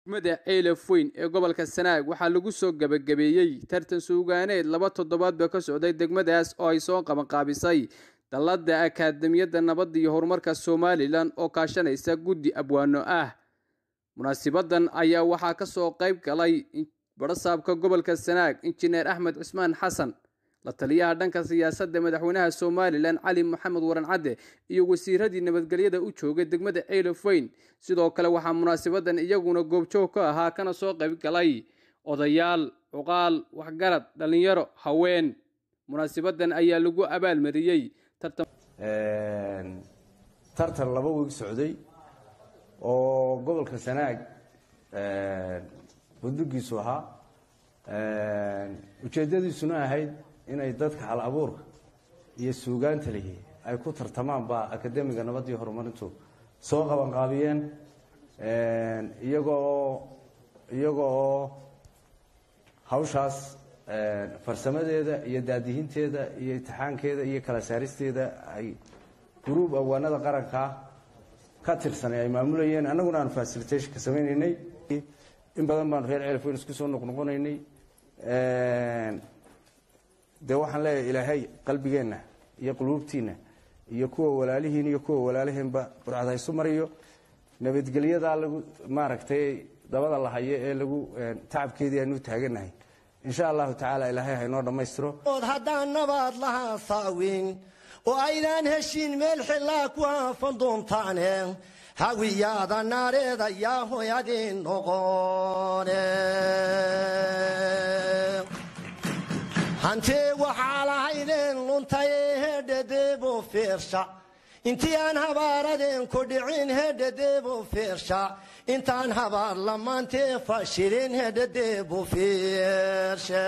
degmada ceylaf weyn ee gobolka sanaag waxaa lagu soo gebagabeeyey tartan suugaaneed laba toddobaadba ka socday degmadaas oo ay soo qabanqaabisay dallada akaademiyadda nabadda iyo horumarka somalilan oo kaashanaysa guddi abwaano ah munaasibadan ayaa waxaa ka soo qayb galay barasaabka gobolka sanaag injineer axmed cismaan xasan la taliyaha dhanka siyaasadda madaxweynaha somalilan cali maxamed waran cadde iyo wasiiradii nabadgelyada u joogay degmada ceylaf weyn sidoo kale waxaa munaasabadan iyaguna goobjoog ka ahaa kana soo qayb galay odayaal cuqaal waxgarad dhallinyaro haween munaasabadan ayaa lagu abaalmariyey tartan laba wiig socday oo gobolka sanaag budbigiisu ahaa ujeeddadiisuna ahayd inay dadka hal abuurka iyo suugaanta lihi ay ku tartamaan baa akademiga nabadii horumarintu soo qabanqaabiyeen iyagoo iyaga oo hawshaas farsamadeeda iyo daadihinteeda iyo imtixaankeeda iyo kala saaristeeda ay gruub awaanada qarankaa ka tirsanay ay maamulayeen annaguna aan facilitationka samaynaynay in badan baanu reer ceelaf weyn isku soo noqnoqonaynay dee waxaan leeyahay ilaahay qalbigeenna iyo quluubtiinna iyo kuwa walaalihiin iyo kuwa walaalaheenba burcad ha isu mariyo nabadgelyadaa lagu maaragtay dabada la hayo ee lagu tacabkeedii aanu taaganahay insha allahu tacaala ilaahay haynoo dhammaystiro haddaan nabaad lahaa saawin oo aydaan heshiin meel xillaa ku haafan doontaane hawiyaada naareeda yaa hoyadin noqone hantee waxaa lahaydeen luntaye hedhadeebo fiirsha intii aan habaaradeen ku dhicin hedhadeebo fiirsha intaan habaar lamaantee fashilin hedhadeebo fiirshe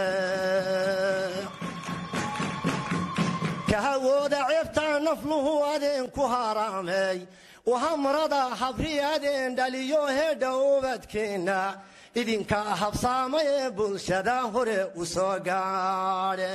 kahawooda ceebtaa nafluhu adeen ku haraamay wahamrada habri adeen dhaliyo hedha ubadkeenna idinkaa habsaamay ee bulshada hore u soo gaadhe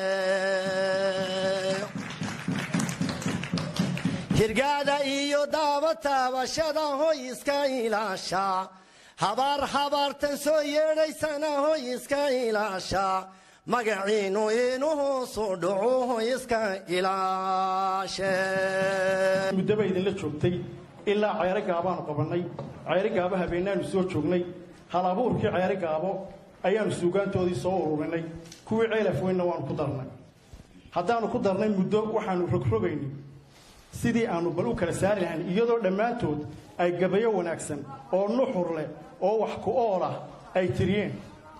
hirgaada iyo daaba taabashada hoy iska ilaasha habaar habaartan soo yeedhaysana hoy iska ilaasha magaciinu inuu hoosu dhaco hoy iska ilaashe muddaba idinla joogtay ilaa ceere gaabaanu qabannay ceere gaabo habeenaanu soo joognay hal abuurkii ceere gaabo ayaanu suugaantoodii soo ururinay kuwii ceelaf weynna waanu ku darnay haddaanu ku darnay muddo waxaanu rogrogaynay sidii aanu bal u kala saari lahayn iyadoo dhammaantood ay gabayo wanaagsan oo nuxur leh oo wax ku ool ah ay tiriyeen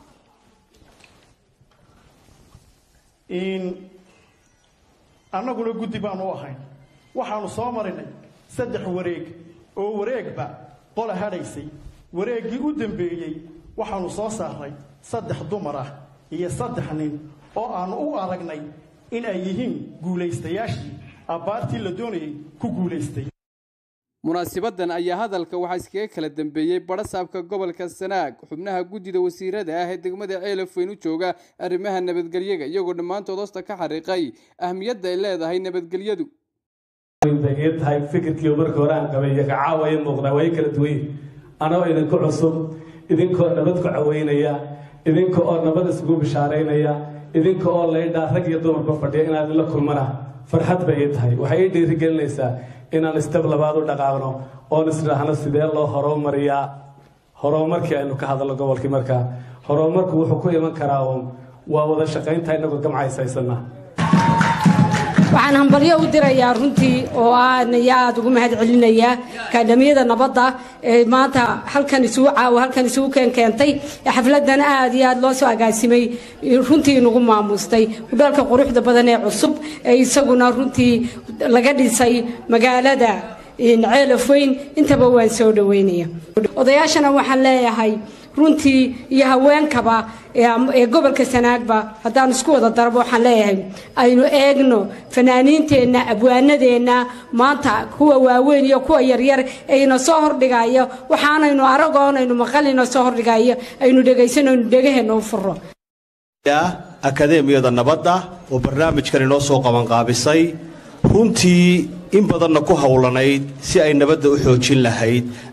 annaguna guddi baanu u ahayn waxaanu soo marinay saddex wareeg oo wareegba qola hadhaysay wareeggii u dambeeyey waxaanu soo saaray saddex dumar ah iyo saddex nin oo aanu u aragnay in ay yihiin guulaystayaashii abbaartii la doonayay ku guulaystay munaasibadan ayaa hadalka waxaa iskaga kala dambeeyey barasaabka gobolka sanaag xubnaha guddida wasiirada ah ee degmada ceelaf weyn u jooga arrimaha nabadgelyaga iyagoo dhammaantood hoosta ka xariiqay ahmiyadda ay leedahay nabadgelyadu bay tahay fikirkii markii hore aan qabay iyo kacaawaya muuqdaa way kala duwan yihin anoo idinku cusub idinkoo nabad ku caweynaya idinka oo nabad isugu bishaaraynaya idinka oo laydhaa rag iyo dumarba fadhiya inaad ila kulmana farxad bay ii tahay waxay ii dhiirigelinaysaa inaan istab labaad u dhaqaaqno oon isdhaahno sidee loo horumariyaa horumarkii aynu ka hadalno gobolkii markaa horumarku wuxuu ku iman karaa uun waa wada shaqaynta inagoo gamcayshaysana waxaan hambalyo u dirayaa runtii oo aan iyo aada ugu mahad celinayaa kaadhamiyada nabadda ee maanta halkan isugu caawa halkan isugu keen keentay xafladan aada iyo aada loo soo agaasimay runtii inugu maamustay udhaalka quruxda badan ee cusub ee isaguna runtii laga dhisay magaalada ceelaf weyn intaba waan soo dhaweynaya odayaashana waxaan leeyahay runtii iyo haweenkaba ee gobolka sanaagba haddaan isku wada darabo waxaan leeyahay aynu eegno fanaaniinteenna abwaanadeenna maanta kuwa waaweyn iyo kuwa yaryar ayna soo hordhigayo waxaanaynu aragoonaynu maqalina soo hordhigayo aynu dhegaysanaynu dhegaheenna u furo akadeemiyada nabadda oo barnaamijkan inoo soo qabanqaabisay runtii in badanna ku howlanayd si ay nabadda u xoojin lahayd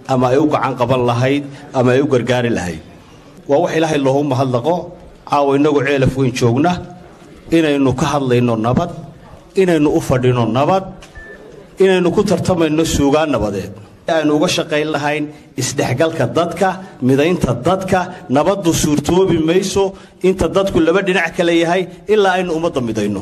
ama ay u gacan qaban lahayd ama ay u gargaari lahayd waa wax ilaahay loogu mahadnaqo caawa innagu ceelaf weyn joogna inaynu ka hadlayno nabad inaynu u fadhino nabad inaynu ku tartamayno suugaan nabadeed aynu uga shaqayn lahayn isdhexgalka dadka midaynta dadka nabaddu suurtoobi mayso inta dadku laba dhinac kale yahay ilaa aynu ummadda midayno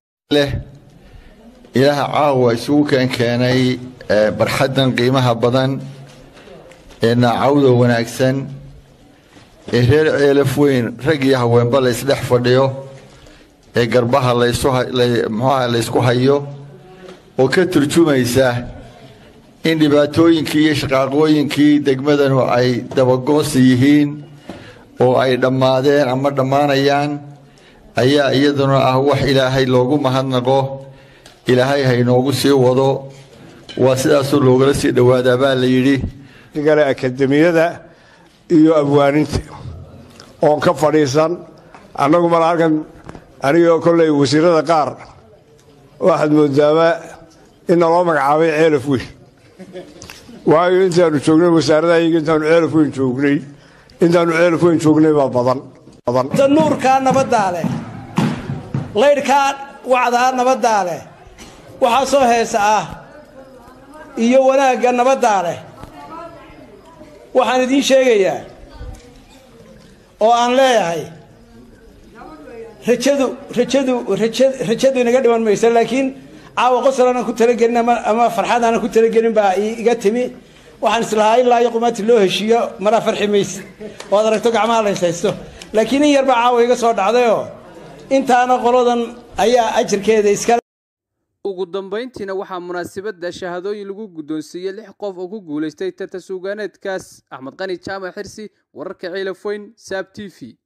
ilaaha caawa isugu keenkeenay barxaddan qiimaha badan ee naacawda wanaagsan ee reer ceelaf weyn rag iyo haweenba la ysdhex fadhiyo ee garbaha mxuaha laysku hayo oo ka turjumaysa in dhibaatooyinkii iyo shaqaaqooyinkii degmadanu ay dabagoonsi yihiin oo ay dhammaadeen ama dhammaanayaan ayaa iyaduna ah wax ilaahay loogu mahadnaqo ilaahay haynoogu sii wado waa sidaasoo loogala sii dhowaadaa baa la yidhi gale akademiyada iyo abwaaninta oon ka fadhiisan annagu mala halkan anigoo kolley wasiirada qaar waxaad moodaama in naloo magacaabay ceelaf weyn waayo intaanu joognay wasaaradahayaga intaanu ceelaf weyn joognay intaanu ceelaf weyn joognay baa badan nuurkaa nabaddaa leh laydhkaa wacdaa nabaddaa leh waxaa soo heesa ah iyo wanaagga nabaddaa leh waxaan idiin sheegayaa oo aan leeyahay rajadu rajadu rajadu inaga dhiman maysa laakiin caawa qosol aanan ku talagelin ama farxad aanan ku talagelin baa iga timi waxaan islahaa ilaa iyo qumaati loo heshiiyo maraa farxi mayse oo ad aragto gacmaha layshaysto laakiin in yar baa caawa iga soo dhacdayoo intaana qoladan ayaa ajarkeeda iska ugu dambayntiina waxaa munaasabadda shahaadooyin lagu guddoonsiiyey lix qof oo ku guulaystay tarta suugaaneedkaas axmed qani jaamac xirsi wararka ciilafoyn saab t v